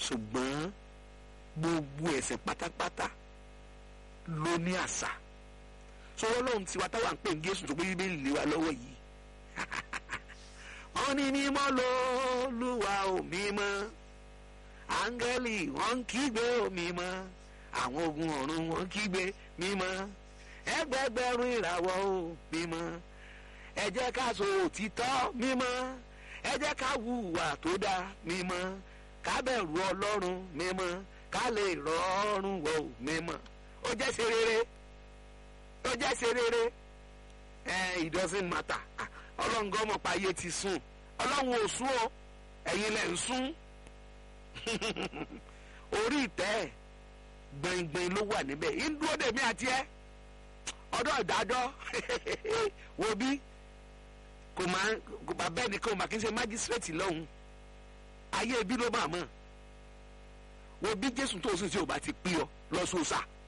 ṣùgbọ́n gbogbo ẹ̀ṣẹ̀ pátápátá ló ní àṣà sọ̀rọ̀ lóhun tiwa táwa ń pè ní Jésù tó gbé bíbélì lé wa lọ́wọ́ yìí wọ́n ní mímọ́ lÓlúwa ò mímọ́ áńgẹ́lì wọ́n ń kígbe ò mímọ́ àwọn ogun ọ̀run wọ́n ń kígbe mímọ́ ẹgbẹgbẹ̀rún ìràwọ̀ ò mímọ́ ẹ jẹ́ ká sọ òtítọ́ mímọ́ ẹ jẹ́ ká hùwà tó dáa mímọ́ ká bẹ̀rù Ọlọ́run mímọ́ ká lè rọrùn wọ̀ ò mímọ́ ó jẹ́ ṣe rere ó jẹ́ ṣe rere ẹ it doesn't matter ọlọ́run gan mọ̀ pa ayé ti sùn ọlọ́run ò sùn o ẹ̀yin lẹ̀ ń sùn orí ìtẹ́ gbẹ̀ngbẹ̀ng ló wà níbẹ̀ ń dúró dèmí àti ẹ ọdọ ìdájọ́ wo bí kò máa kò bá bẹ́ẹ̀ nìkan mà kí n ṣe májísírèètì lọ́hùn ayé ibi ló máa mọ̀ wo bí jésù tó o sì ṣe ò bá ti pín ọ lọ sóòsà. So